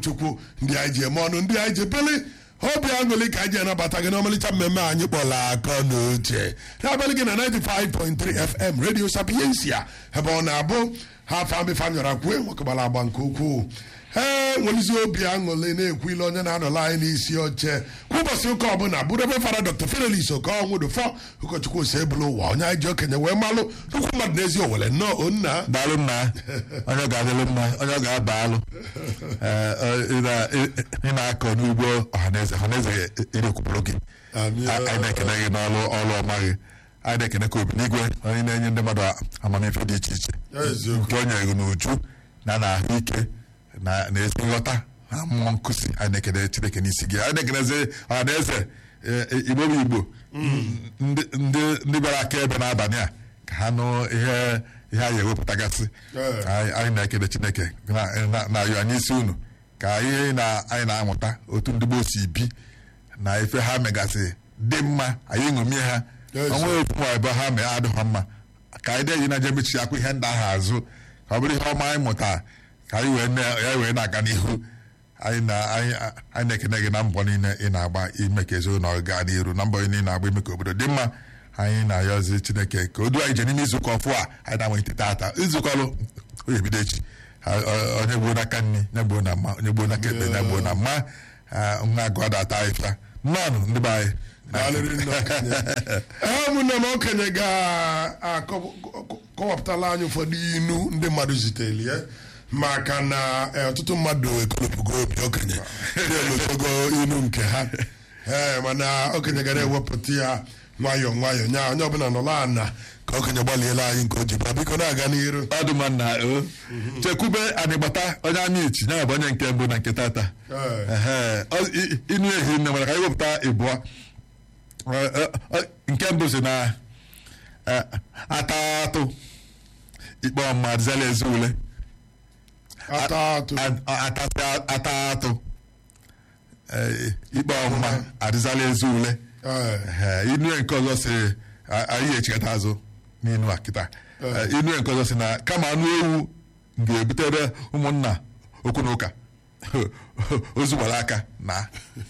chukwu ndị anyị ji eme ọnụ ndị anyị ji bili obi aṅụrị ka anyị ji anabata gị n'ọmalịcha mmemme anyị kpọrọ akọ na uche na-abalị gị na 95.3 fm radio sapiensia ebe ọ na-abụ ha afọ fanyọra kwue nwakegbara agba nke ukwuu ee nwelizi obi aṅụrị na-ekwu ile onye na-anọla anyị n'isi oche kwa ụbọchị ụka ọbụla bụrụ ebe fara dr fidelis okonwụdụfọ ụkọchukwu ose ebulu ụwa onye anyị ji okenye wee malụ nnukwu mmadụ n'ezi owere nnọọ onna daalụ nna onye ọ ga-adịlụ mma onye ọ ga-aba alụ Ee, ọ- ị na- ị- ị na-akọ n'ugbo ọhaneze ọhaneze erekwupụrụ gị Amị- A- anyị na-ekene gị n'ọrụ ọrụ ọma gị anyị na-ekene ka obi n'igwe onye na-enye ndị mmadụ amamife dị iche iche Eziokwu. nke o nyere gị n'uju na na ahụike na na ezi nghọta na mmụọ nkụzi anyị na-ekene chineke n'isi gị anyị na-ekenezi ọhaneze e- igbo bụ igbo ndị ndị- ndị bịara aka ebe n'abalị a ka ha nụ ihe ihe anyị ewepụtagasị Ee. anyị anyị na-ekele chineke na- na- na-ayọ anyị isi unu ka ihe na- anyị na-amụta otu ndị gboo si bi na ife ha megasị dị mma anyị ṅomie ha Yes. onwe ofu ma ebe ha mee adịghọ mma ka anyị dị na je mechi akwa ihe ndị ahụ azụ ka ọ bụrụ ihe ọma anyị mụta ka anyị wee na- ya wee na-aga n'ihu anyị na- anyị anyị na-ekene gị na mbọ niile ị na-agba ime ka ezinụlọ gaa n'iru na mbọ niile ị na-agba ime ka obodo dị mma anyị na-ayọzi chineke ka o duo anyị je n'ime izuụka ọfụ a anyị na-amalite tata izukọlụ onye ebido echi Ha- ọ- onye gbuo n'aka nri onye gbuo na mma onye gbuo n'aka ekpe onye gbuo na mma Ah, nwa agụ adata ahịfịa mmanụ ndị be anyị Daalụrị nne okenye. ee ụmụnne m okenye ga-akọwapụtala anyị ụfọdụ inu ndị mmadụ zitere ya maka na eh, ọtụtụ mmadụ ekolopụgo obi okenye na-elotogo inu nke ha ee mana okenye gara ewepụta ya nwayọọ nwayọọ nya onye ọbụla nọrọ ana ka okenye gbaliela anyị nke o ji bịa biko na-aga n'iru ọdụmanna o chekwube anịgbata onye anya ichi ya bụ onye nke mbụ na nke tata Ee. Ehe. Ọ- i- inu ehi nne nwere ka anyị wepụta ịbụọ Ọ- ọ- ọ- nke mbụ si na eh, atatụ ikpe ọma zela ezi ule ata atụ A- atasị atatụ Eh, ikpe ọmụma adịzala ezi ule Ee. Ehe, inu nke ọzọ si a- anyị echikata azụ n'inu a kịta Eh, inu nke ọzọ si na kama anụ ewu ga-ebutere ụmụnna okwu na ụka ozu gbara aka na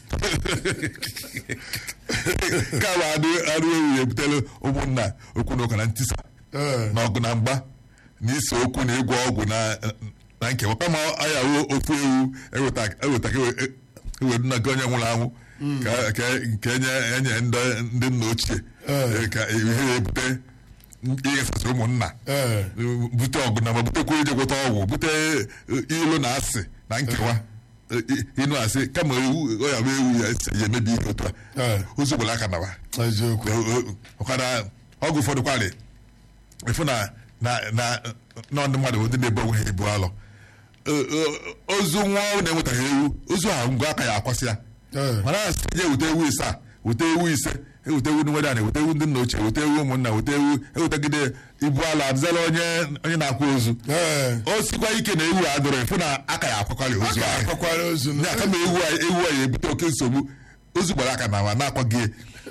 kama anụ anụ ewu ga-ebutere ụmụnna okwu na ụka na ntisa Ee. na ọgụ na mgba na ise okwu na ịgwọ ọgwụ na na nkewa kama ayawo ofu ewu eweta eweta ka ewe- ewedu na nke onye nwụrụ anwụ ka ka nke enye enye ndị ndị nna ochie Ee. eh, ka ihe ya ebute ịghasasị ụmụnna Ee. bute ọgụ na ma butekwa ije gwọta ọgwụ bute eh, ilu na asị na nkewa Eh, i- inu asị kama ewu ọ ya bụ ewu ya esi ya emebi ihe otu a Ee. ozu gbara aka nawa eziokwu ọkara ọgwụ ụfọdụ kwarị ịfụ na na na na ndị mmadụ bụ ndị na-ebu onwe ha ebu alọ Ö- ö- ozu nwa ọhụrụ na-enwetaghị ewu ozu ahụ ngwa aka ya akwasị ya Ee. mana asị je weta ewu ise a weta ewu ise eweta ewu ndị nwere ana weta ewu ndị nna ochie weta ewu ụmụnna weta ewu ewetagide ibu ala adịzala onye onye na-akwa ozu ee o sikwa ike na ewu a dụrụ ịfụ na aka ya akwakwara ozu aka ahụ akwakwara ozu ya kama ewu a ewu a ya ebute oke nsogbu ozu gbara aka na ma na-akwaghị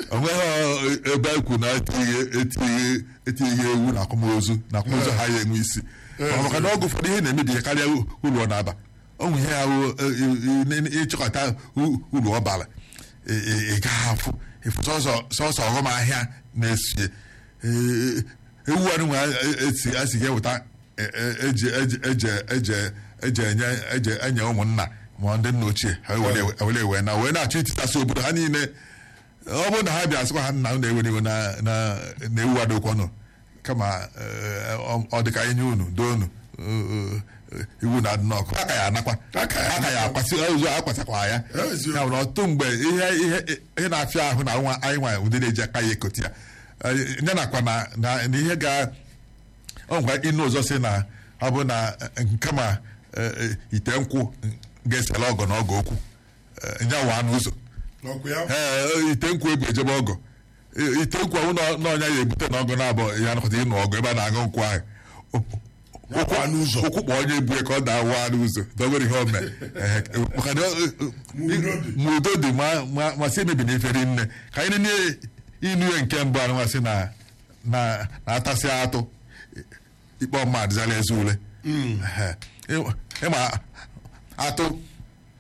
onweghị ebe ekwu na etinyeghị etinyeghị etinyeghị ewu na akwamozu na akwamozu ha ya enwe isi Ọ maka na ọgụ ụfọdụ ihe na-emebi ihe karịa uru ọ na-aba ọ nwe ihe ya bụ ịchọkọta u- uru ọ bara ị- ị ị gaghị afụ ịfụ sọsọ sọsọ ọghọm ahịa na-esie Ee, ewu anụ nwe esi asighị eweta e- e- eji eji eje eje eje enye eje enye ụmụnna ma ndị nna ochie ha were were wee na wee na-achọ itisasị obodo ha niile ọ bụrụ na ha bịa sịkwa ha nna unu ewere iwe na na na ewu adokwanụ kama eh, ọ- ọ dị ka ihe unu doo unu eh, eh, iwu na adị n'ọkụ aka ya anakwa Aka ya aka ya akwasị ozu akwasakwa ya Eziokwu. ya nwere ọtụtụ mgbe ihe ihe ihe na-afịa ahụ na nwa anyị nwa ụdị na-eji aka ya ekoti ya Eh, ya nakwa na na na ihe ga ọ ngwa inu ụzọ si na ọ bụ na eh, kama eh, eh, ite nkwụ ga-esela ọgọ na ọgọ okwu eh, ya waa n'ụzọ ọkụ ya ee ite nkwụ ebu ejebe ọgọ I- ite nkwụ ahụ na- na ọnya ya ebute na ọgọ na-abụ ya nakọta ịnụ ọgọ ebe a na-aṅụ nkwụ ahụ Ya kwa n'ụzọ. ụkwụ kpọ onye ebu ya ka ọ na-awa n'ụzọ dọbere ihe ome Ehe, maka na ọ- Ma udo dị. ma udo dị ma ma- ma si emebi na ifere nne ka anyị nene inu ya nke mbụ anụ masị na na na-atasị atụ ikpe ọma adịzala ezi ule Ehe. Ị- ịma atụ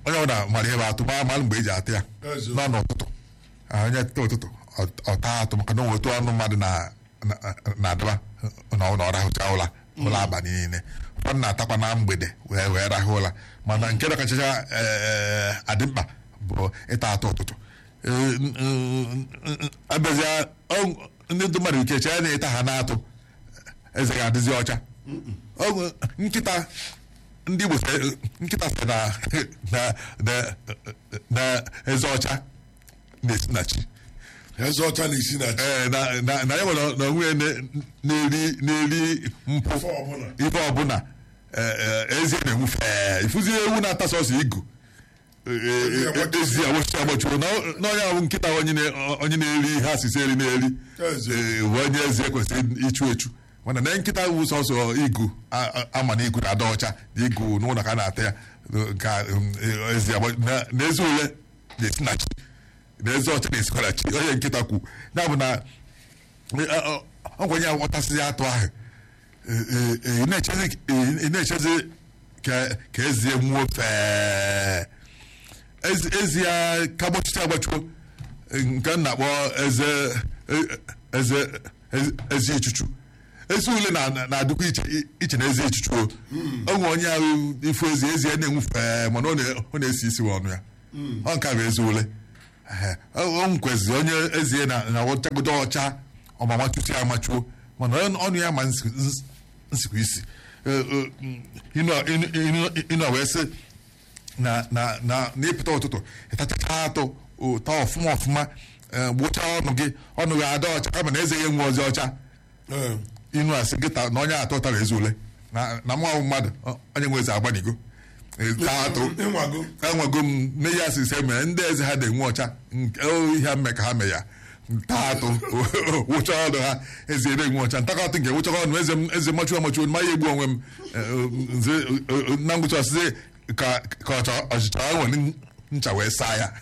onye ọbụla mara ihe bụ atụ ma mara mgbe eji atụ ya Ezi. nọ n'ụtụtụ Ah, onye tụta ụtụtụ ọ- ọ taa atụ maka na o nwetu ọnụ mmadụ na- na- na-adaba na ọ rahụcha ụla ụlọ abalị niile ụfọdụ na-atakwa na mgbede wee wee rahụ ụla mana nke na kachacha eh, adị mkpa bụ ịta atụ ụtụtụ Eh, n- n- n- abịazịa ọ- ndị ndị mmadụ ike chee na ịta ha na-atụ eze ga-adịzi ọcha Ọ- nkịta ndị Igbo sị- nkịta sị na na na na eze ọcha na-esi na chi eze ọcha na-esi na chi Ee, na na na ya nwere na onwe ya na- na-eri na-eri mpụ Ife ọbụla. ife ọbụla ee, ee, ezi na-enwu fee ifuzi ewu na-ata sọsọ igu Ee, ee, agbachi- ezi agbachi agbachiwo na ọ- na onye ahụ nkịta onye na- onye na-eri ihe asịsị eri na-eri Ezi. Ee, bụ onye ezi ekwesịrị ichu echu mana na nkịta wu sọsọ igu a- a- ama na igu na-ada ọcha na igu n'ụlọ ka a na-ata ya ka um, ezi agba- na na ezi ule na-esi na chi na ezi ọcha na-esikwa na chi onye nkịta kwu ya bụ na ọ gwenye ya ghọtasịghị atụ ahụ Ee, ee, ee, ị na-echezi ị na-echezi ka ka ezie nwuo fee ezi ezi ya ka gbachicha agbachuo nke m na-akpọ eze e- eze eze- ezi echuchu ezi ule na- na-adịkwa iche iche na ezi echuchu o onwe onye ahụ ifu ezi ezi ya na-enwu fee mana ọ na- ọ na-esi isi ọnụ ya ọ nke a bụ ezi ule Ehe. o nkwezi onye ezie na na ọchagodo ọcha ọmama tutu ya amachuo mana ọnụ ọnụ ya ma nsi- nsi- nsikwa isi Eh, eh, ịnọ ịnọ- ịnọ- ịnọ wee sị na na na n'ịpụta ụtụtụ ịtachacha atụ ụta ọfụma ọfụma eh, gbụchaa ọnụ gị ọnụ gị ada ọcha kama na eze ya enwe ozi ọcha Ee. inu asị gị ta- na onye atọ tara ezi ule na na mụ ahụ mmadụ ọ- onye nwe eze agbanigo Eh, taa atụ ịnwago enwego m n'ihe asịsị mere ndị eze ha na-enwe ọcha nke o ihe mme ka ha mee ya taa atụ wụcha ọnụ ha eze na-enwe ọcha ntakọtụ nke wụcha ọnụ eze m eze machuo machuo ma ya egbu onwe m eh, nze eh, eh, na ngwụcha ọsịsị ka ka ọcha- ọchịcha nwere ncha wee saa ya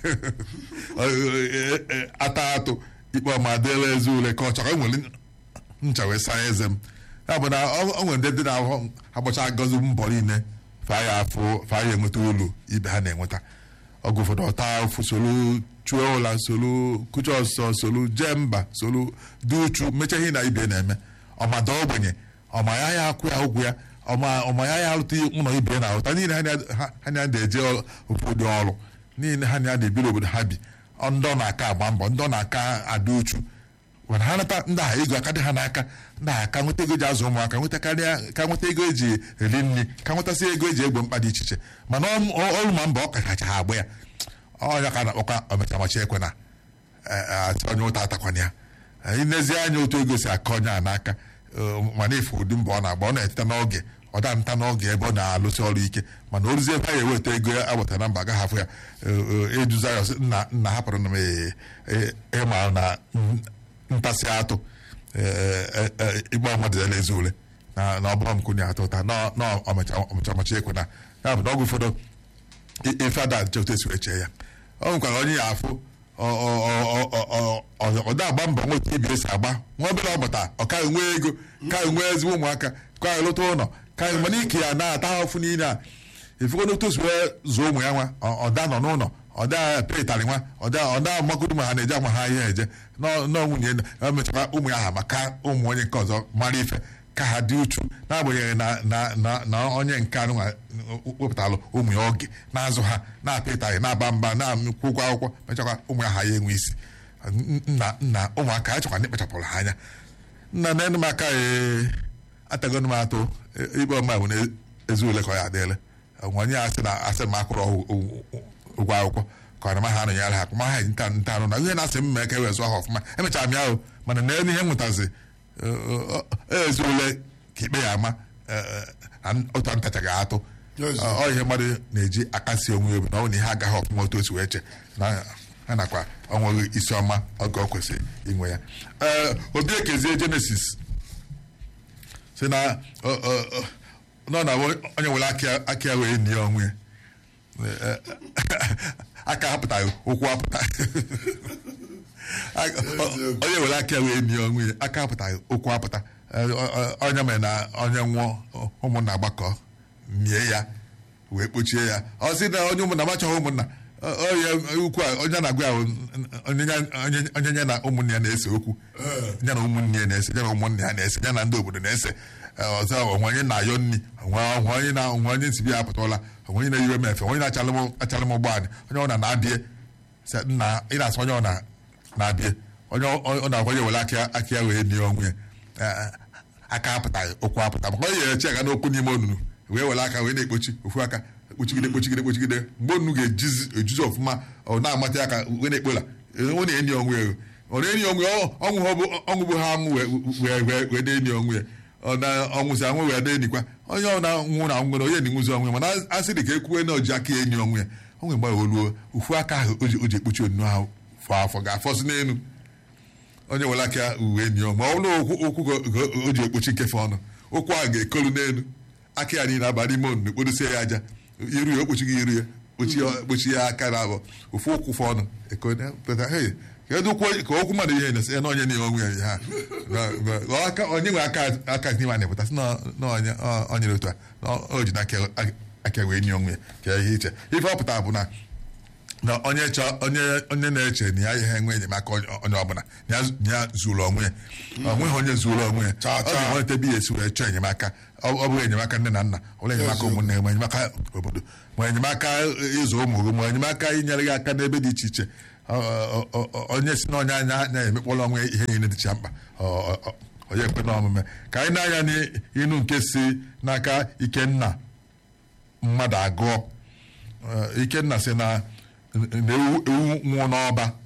Eh, eh, eh, ata atụ ikpe ọma dịla eze ule ka ọchara nwere ncha wee saa eze m ya bụ na ọ ọ nwere ndị dị na-ahụ agbacha agọzi mbọ niile fa ya afụ fa ya enweta olu ibe ha na-enweta ọgụ ụfọdụ ọta afụ solu chuo ụla solu kucha ọsọ solu jee mba solu dị uchu mechaa ihe na ibe na-eme ọmada ogbenye ọma ya ya akwụ ya ụgwụ ya ọma ọma ya ya alụta ụlọ ibe na ahụta niile ha na- ha- ha na eje obodo ọrụ niile ha na ebiri obodo ha bi ọ ndị ọ na-aka agba mbọ ndị ọ na-aka ada uchu mana ha nata ndị agha ego aka dị ha n'aka ndị agha ka nweta ego eji azụ ụmụaka nweta karịa ka nweta ego eji eri nri ka nwetasị ego eji egbo mkpa dị iche iche mana ọ- ọ- ọrụ ma mba ọ kacha ha agba ya ọnya ka a na-akpọkwa omechamachi ekwe na atị onye ụta atakwana ya inezi anya otu ego si aka onye a n'aka eh, mana ife ụdị mbọ ọ na-agba ọ na-eteta n'oge ọ da nta n'oge ebe ọ na-alụsị ọrụ ike mana o ruzie ebe a ga-eweta ego ya agbata na mba agaghị afụ ya eh, eh, eduza ya ọsị, nna nna hapụrụ na m eh, eh, ịma na mm, ntasị atụ igba mmadụ ya na-ezi ule na na ọ bụrụ m kụnye atụ ụta na na ọmachamachi ekwe na ya bụ na ọgwụ ụfọdụ i- ife ada nche otu esi wee chee ya ọ nwekwara onye ya afụ ọ- ọ- ọ- ọ- ọ- ọ- ọ da agba mbọ nweta ibi esi agba nwa obere ọ gbata ọ kaghị nwee ego kaghị nwee ezigbo ụmụaka kaghị lụta ụlọ kaghị mana ike ya na-ata ahụfụ niile a ifugo n'otu osi wee zụọ ụmụ ya nwa ọ- ọda nọ n'ụlọ ọda petarị nwa ọda ọda magodu ma ha na-eje ama ha ihe eje nọ nọ nwunye na emechakwa ụmụ ya ha maka ụmụ onye nke ọzọ mara ife ka ha dị uchu n'agbanyeghị na na na na onye nke anụ nwa wepụtalụ ụmụ ya oge na-azụ ha na-apịtaghị na-aba mba na-akwụ ụgwọ akwụkwọ mechakwa ụmụ ya ha ya enwe isi nna nna ụmụaka a chọkwa ndị kpachapụrụ ha anya nna na enu m aka ee atagonu m atụ e- ikpe ọma bụ na ezi ule ka ọ ya adịele onye asị na asị m akwụrụ ọgwụ- ụgwọ ụgwọ akwụkwọ ka ọ na ma ha anụnyere ha ma ha nta nta anụ na ihe na-asị m mee ka e wee zụọ ha ọfụma emechara m ya ahụ mana na elu ihe m nwetazi ezi ule ka ikpe ya ama eh, eh, na otu ntachaghị atụ Yes. Ọ- ọ ihe mmadụ na-eji akasi onwe ya obi na ọ bụ na ihe agaghị ọfụma otu o si wee che na ha nakwa ọnweghị isi ọma oge ọ kwesịrị inwe ya ee obi ekezie jenesis si na ọ- ọ- ọ- nọ na onye nwere aka aka ya wee nie onwe ya Ee, aka apụtaghị ụkwụ apụta onye nwere aka ya wee nie onwe ya aka apụtaghị ụkwụ apụta Ee, ọ- ọ- onye mere na onye nwụọ ụmụnna agbakọ nie ya wee kpochie ya ọ sị na onye ụmụnna machọghị ụmụnna ọ- ọ ya ukwu a onye na-agwa ya bụ onye ya- onye- onye ya na ụmụnne ya na-ese okwu ya na ụmụnne ya na-ese ya na ụmụnne ya na-ese ya na ndị obodo na-ese Ee, ọzọ onwe onye na-ayọ nri onwe onwe onye na onwe onye nsibi ya apụtala onwe onye na-eyiwe m efe onye na-achalụ m achalụ m ụgbọala onye ọ na na-abịa sị, nna ị na-asị onye ọ na na-abịa onye ọ ọ na-akwa ya were aka aka ya wee nie onwe ya Ee, aka apụtaghị ụkwụ apụta maka onye ya eche aga n'okwu n'ime onunu wee were aka wee na-ekpochi ofu aka kpochigide kpochigide kpochigide mgbe onunu ga-ejizi ejuzi ọfụma ọ na-amata ya aka wee na-ekpola ọ na-enyi onwe ya ọ na-enyi onwe ya ọ- ọnwụ ha bụ ọnwụ bụ ha anwụ wee wee wee wee na-enyi onwe ya ọ na ọnwụzi anwụ wee na-enikwa onye ọ na-anwụ na nwere onye na-enwuzi onwe ya mana a sị dị ka ekwuwe na oji aka enyi onwe ya onwe mgbe oluo ofu aka ahụ o ji o ji ekpochi onunu ahụ fọ afọ ga-afọsị n'elu onye were aka uwe enyi ya ma ọ bụrụ na okwu okwu ka ka o ji ekpochi nkefe ọnụ ụkwụ ahụ ga-ekolu n'elu aka ya niile aba n'ime onunu kpodosie ya aja iru ya okpochighị iru ya kpochi ya kpochi ya aka na abụọ ofu ụkwụ fọ ọnụ ekone pụta hey kedu okwu ka okwu mmadụ ihe na-esi na onye na onwe ya ha Na- na- aka onye nwe aka aka n'ime a na-epụta sị na na onye ọ- onye dị otu a na o ji n'aka aka wee nye onwe ya ka ihe iche ife ọ pụtara bụ na na onye chọ onye onye na-eche na ya ihe enwe enyemaka onye onye ọbụla na ya na ya zuru onwe ya ọ nweghị onye zuru onwe ya Cha, ọ cha. ga-enweta ebe ya esi wee chọọ enyemaka ọ ọ bụghị enyemaka nne na nna ọ bụrụ enyemaka Eziokwu. ụmụnne ma enyemaka obodo ma enyemaka ịzụ ụmụ gị ma enyemaka inyere gị aka n'ebe dị iche iche Ọ- ọ- ọ- ọ- onye si n'onye anya na-emekpọrọ onwe ihe niile dịcha mkpa Ọ- ọ- ọ- onye ekwe n'omume ka anyị na-anya n'inu nke si n'aka ikenna mmadụ agụọ Eh, ikenna sị na na ewu ewu nwụọ n'ọba